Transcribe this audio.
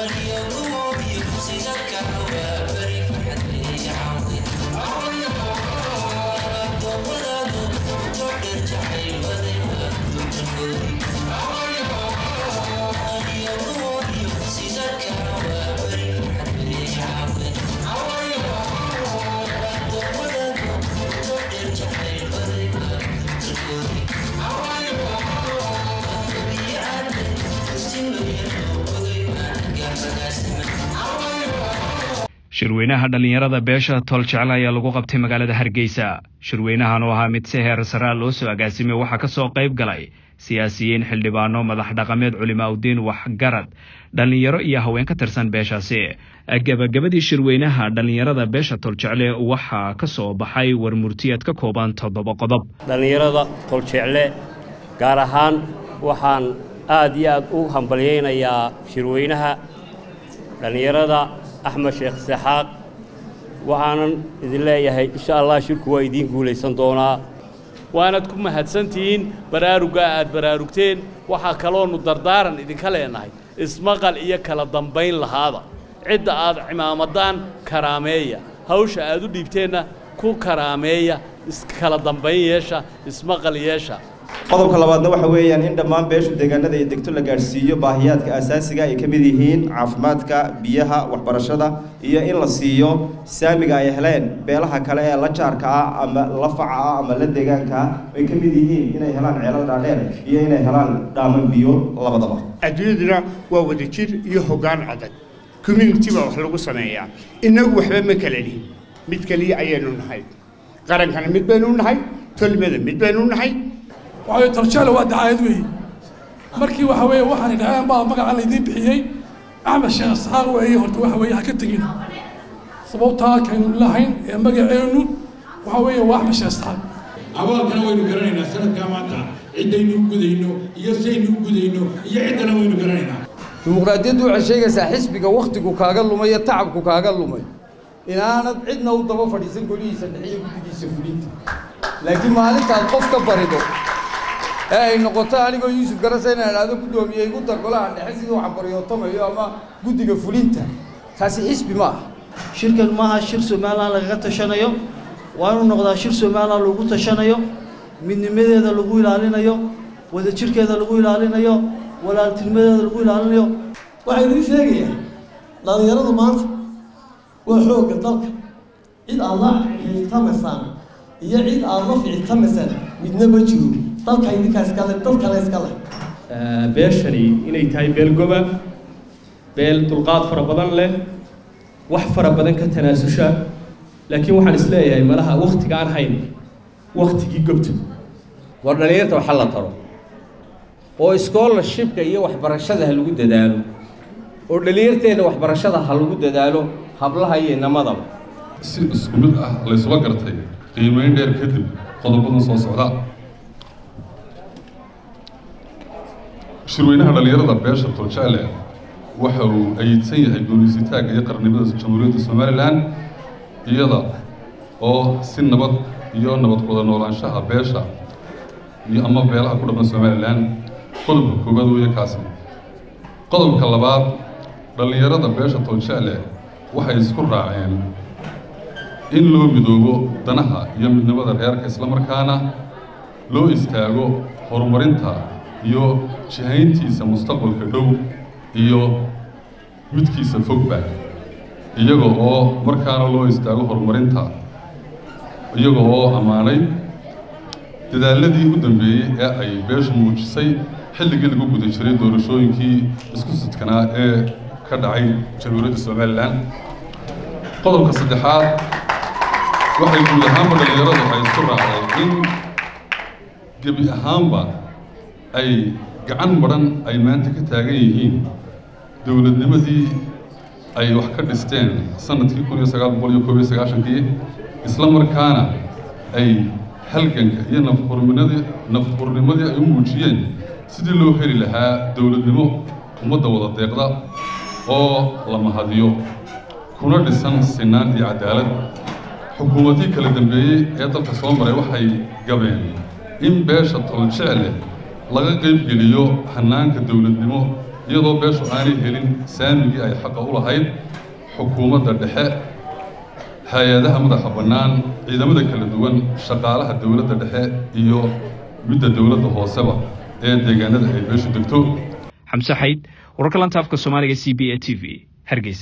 shirweynaha dhallinyarada beesha toljecle ayaa lagu qabtay magaalada hargeysa shirweynahan oo ahaa mid si heer saraa loo soo agaasimay waxaa ka soo qayb galay siyaasiyiin xildhibaano madax dhaqameed culimaaudiin waxgarad dhallinyaro iyo haween ka tirsan beeshaasi gebagabadii shirweynaha dhallinyarada beesha toljecle waxaa ka soo baxay war murtiyeed ka kooban toddoba qodob dhallinyarada toljecle gaar ahaan waxaan aad iyo aad u hambalyaynayaa shirweynaha dhallinyarada axmed sheekh saxaaq waxaanan idin leeyahay insha allah shirku waa idiin guulaysan doonaa waanaad ku mahadsantihiin baraaruggaa aad baraarugteen waxaa kaloonu dardaaran idinka leenahay ismaqal iyo kala dambayn lahaada cidda aad cimaamadaan karaameeya hawsha aad u dhiibteenna ku karaameeya iskala dambayn yeesha ismaqal yeesha qodobka labaadna waxa weeyaan in dhammaan beeshu deegaanada ay degto la gaadhsiiyo baahiyaadka asaasiga ay ka mid yihiin caafimaadka biyaha waxbarashada iyo in la siiyo saamiga ay heleen beelaha kale ee la jaarka ah ama la faca ah ama la deegaanka ah ay ka mid yihiin inay helaan ceelal dhaadheer iyo inay helaan dhaaman biyo labadaba adduunyaduna waa wadajir iyo hoggaan adag community baa wax lagu sameeyaa innagu waxba ma kala lihin mid keliya ayaynu nahay qarankana mid baynu nahay tolmada mid baynu nahay waxaweye toljeele waa dacaayad weeye markii waxa weeye waxaanay dhaheen baa magaca laydiin bixiyey axmed sheekh isxaaq weeye horta waxa weeye ha ka tegin sababtaa kaynu lahayn ee magaceennu waxa weeye waa axmed sheekh isxaaq abaalkana waynu garanaynaa sanadkaa maanta ciddaynu u gudayno iyo saynu u gudayno iyo ciddana waynu garanaynaa dimuqraadiyaddu waxay sheegaysaa xisbiga wakhtigu kaaga lumay iyo tacabku kaaga lumay inaanad cidna u daba fadhiisan golihiisa dhexiyo guddigiisa fulinta laakiin maalintaad qof ka barido ee ay noqoto anigoo yuusuf garasa inaan idhaahdo guddoomiye igu dar golaha dhexe siduu xambaryootomayo ama guddiga fulinta taasi xisbi ma aha shirkan maaha shir somalilan lagaga tashanayo waa inuu noqdaa shir somalilan lagu tashanayo midnimadeeda lagu ilaalinayo wadajirkeeda lagu ilaalinayo walaaltinimadeeda lagu ilaalinayo waxaa idiin sheegayaa dhallinyaradu maanta waa xoogga dalka cid aad la ficiltamaysaan iyo cid aad la ficiltamaysaan midna ma jiro dalka idinkaa iskale dad kale iskale beeshani inay tahay beel goba beel dulqaad fara badan leh wax fara badan ka tanaasusha laakiin waxaan isleeyahay malaha waktiga aan hayn waktigii gobta war dhallinyarta waxa la taro oo scholarshipka iyo waxbarashada ha lagu dadaalo oo dhallinyarteenna waxbarashada ha lagu dadaalo hablaha iyo inamadaba si isku mid ah laysula gartay qiimayn dheer kadib qodobadan soo socda shirweynaha dhallinyarada beesha toljecle waxa uu ayidsan yahay guulaysitaagga iyo qarnimada jamhuuriyadda somalilan iyada oo si nabad iyo nabad wada noolaanshaha beesha iyo ama beelaha ku dhaqan somalilan qodobka koowaad weeye kaasi qodobka labaad dhallinyarada beesha toljecle waxay isku raaceen in loo midoobo danaha iyo midnimada reerka islamarkaana loo istaago horumarinta iyo jihayntiisa mustaqbalka dhow iyo midkiisa fogba iyaga oo markaana loo istaago horumarinta iyaga oo ammaanay dadaaladii u dambeeyey ee ay beeshu muujisay xilligii lagu guda jiray doorashooyinkii isku sidkanaa ee ka dhacay jamhuuriyadda somalilan qodobka saddexaad waxay guud ahaanba dhallinyaradu ay isku raacday in gebi ahaanba ay gacan madhan ay maanta ka taagan yihiin dowladnimadii ay wax ka dhisteen sanadkii kun iyo sagaal boqol iyo koob iyo sagaashankii isla markaana ay halganka iyo nafhurnimadii nafhurnimadii ay u muujiyeen sidii loo heli lahaa dowladnimo ummadda wada deeqda oo la mahadiyo kuna dhisan sinaan iyo cadaalad xukuumadii kala dambeeyey ee dalka soo maray waxay gabeen in beesha toljecle laga qaybgeliyo hannaanka dowladnimo iyadoo beeshu aanay helin saamigii ay xaqa u lahayd xukuumadda dhexe hay-adaha madaxa bannaan ciidamada kala duwan shaqaalaha dowladda dhexe iyo midda dowladda hooseba ee deegaanada ay beeshu degto xamse xayd wararka lanta afka soomaaliga c b a t v hargeysa